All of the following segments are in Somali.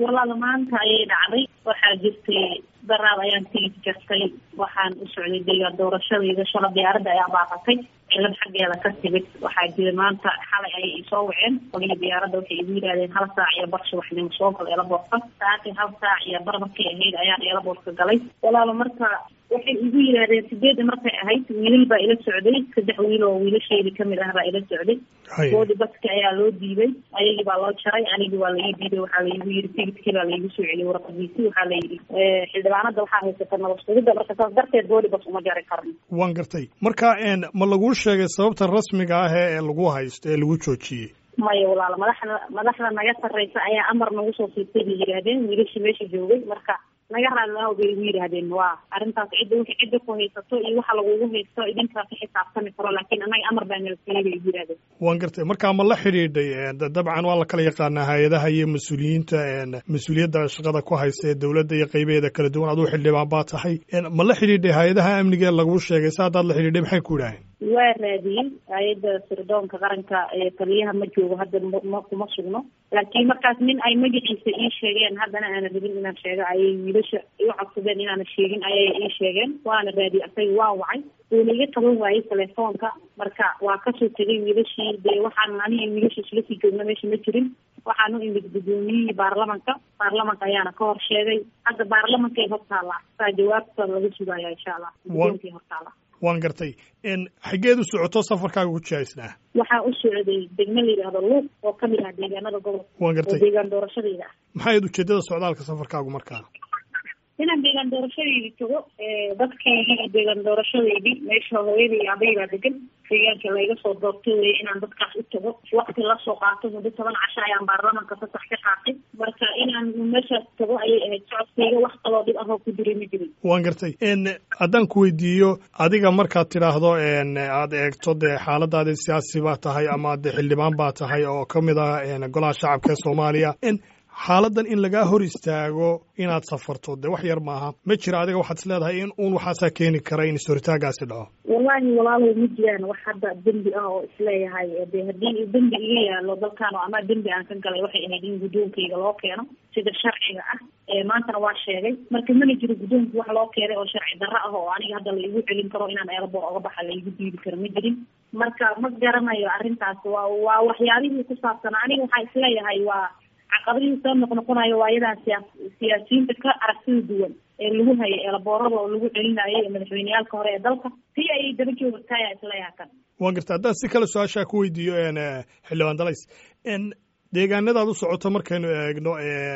walaala maanta ayay dhacday waxaa jirtay daraad ayaan tigid jartay waxaan u socday deegaan doorashadayda shala diyaaradda ayaa baaqatay cilad xaggeeda ka timid waxaa jira maanta xalay ayay isoo waceen qolihii diyaaradda waxay igu yidhahdeen hal saac iyo bar subaxnimo soo gal eelaboorka saacii hal saac iyo bar markay ahayd ayaan eelaboorka galay walaala marka waxay igu yidhahdeen sideedda markay ahayd wiilal baa ila socday saddex wiil oo wiilasheydii kamid ah baa ila socday boodi baski ayaa loo diiday ayagii baa loo jaray anigii waa laii diiday waxaa laigu yiri tigidkii baa laigu soo celiyay warqadiisi waxaa la yidhi xildhibaanada waxaa haysata nabad sugidda marka saas darteed boodi bas uma jari karno waan gartay marka ma laguu sheegay sababta rasmiga ah ee lagu haysto ee lagu joojiyey maya walaala madaxda madaxda naga sarreysa ayaa amar nagu soo siibtay bay yidhaahdeen wiilashii meesha joogay marka naga raadlaaw bay igu yidhaahdeen waa arrintaas cidda wixii cidda ku haysato iyo waxa lagugu haysto idinkaa ka xisaabtami karo laakiin annaga amar baa nala siiyey bay igu yidhahdeen waan gartay marka ma la xidhiidhay dabcan waa la kala yaqaanaa hay-adaha iyo mas-uuliyiinta mas-uuliyadda shaqada ku haysta ee dowladda iyo qaybaheeda kala duwan aduu xildhibaan baa tahay ma la xidhiidhay hay-adaha amniga ee laguu sheegay sa haddaad la xidhiidhay maxay ku idhaaheen waa raadiyey hay-adda sirdoonka qaranka ee taliyaha ma joogo hadda ma kuma sugno laakiin markaas nin ay magaciisa ii sheegeen haddana aana rabin inaan sheego ayay wiilasha iu codsadeen inaana sheegin ayay ii sheegeen waana raadiyey asaga waa wacay wuuna iga qaban waayey telefoonka marka waa kasoo tegay wiilashii dee waxaan aniga wiilasha isla sii joogna meesha ma jirin waxaan u imid guddoomiyihii baarlamanka baarlamanka ayaana ka hor sheegay hadda baarlamankay hortaala saa jawaabta laga sugaya insha allah guddoonkay hortaala waan gartay xaggeed u socoto safarkaaga ku jihaysnaa waxaa u socday degmo la yidhaahdo luuq oo kamid ah deegaanada gobolka waan gartay oo deegaan doorashadayda ah maxay ahayd ujeeddada socdaalka safarkaagu markaa inaan deegaan doorashadeydii tago dadkeydii iyo deegaan doorashadeydii meesha hooyada iyo aday baa degan deegaanka layga soo doortay weye inaan dadkaas u tago wakti lasoo qaato muddo toban casho ayaan baarlamanka fasax ka qaatay marka inaan meeshaas tago ayay ahayd socodkayga wax kaloo dhib ahoo ku jiray ma jirin waan gartay haddaan ku weydiiyo adiga markaad tidhaahdo aad eegto dee xaaladaadi siyaasi baa tahay ama de xildhibaan baa tahay oo ka mid ah golaha shacabka ee soomaaliya xaaladan in lagaa hor istaago inaad safarto dee wax yar maaha ma jira adiga waxaad is leedahay in uun waxaasaa keeni kara in is-horitaagaasi dhaco wallaahi walaalow ma jiraan wax hadda dembi ah oo isleeyahay de haddii dembi iga yaalo dalkaan oo ama dembi aan ka galay waxay ahayd in guddoonkayga loo keeno sida sharciga ah maantana waa sheegay marka mana jiro guddoonka wax loo keenay oo sharci darro ah oo aniga hadda laigu celin karo inaan eelboor oga baxa laigu diidi karo ma jirin marka ma garanayo arrintaas waa waa waxyaabihii ku saabsan aniga waxaa isleeyahay waa caqabadihii soo noqnoqonayo waa iyadaa siyaa siyaasiyiinta ka aragtida duwan ee lagu hayay eelaboorada oo lagu celinayo ee madaxweyneyaalka hore ee dalka si ayay daba joogtaaya isleeyaha kan waan garta haddaan si kale su-aashaa ku weydiiyo xildhibaan dalays deegaanadaad u socoto markaynu eegno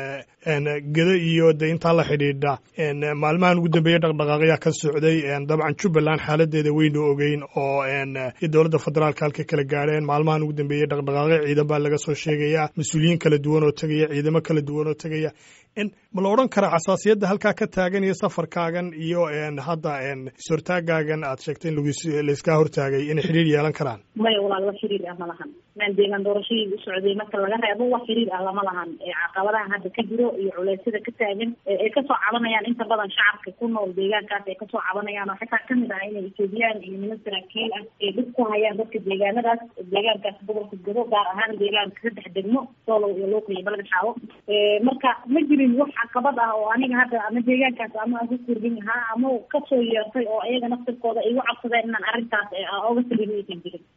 geda iyo de intaa la xidhiidha maalmahan ugu dambeeye dhaqdhaqaaqyaa ka socday dabcan jubbaland xaaladeeda weynu ogeyn oo dowladda federaalka halka kala gaadheen maalmahan ugu dambeeyey dhaqdhaqaaqyo ciidan baa laga soo sheegayaa mas-uuliyiin kala duwan oo tegaya ciidamo kala duwan oo tegaya ma la odhan karaa xasaasiyadda halkaa ka taagan iyo safarkaagan iyo hadda is-hortaagaagan aad sheegtay in laiskaa hortaagay inay xidhiir yeelan karaan maya walaal wax xiriir ah ma lahan maan deegaan doorashadii u socday marka laga reebo wax xiriir ah lama lahan caqabadaha hadda ka jiro iyo culeysyada ka taagan ay kasoo cabanayaan inta badan shacabka ku nool deegaankaas ay kasoo cabanayaan oo xitaa kamid ah inay etoobiyaan iyo niman saraakiil ah ay dhib ku hayaan dadka deegaanadaas deegaankaas gobolka gobo gaar ahaan deegaanka saddex degmo soolow iyo luuq iyo balga xaawo marka ma jirin wax caqabad ah oo aniga hadda ama deegaankaas ama aan ku kordhin lahaa ama kasoo yeertay oo iyaga naftirkooda igu cabsadeen inaan arrintaas oga sabiin aysan jirin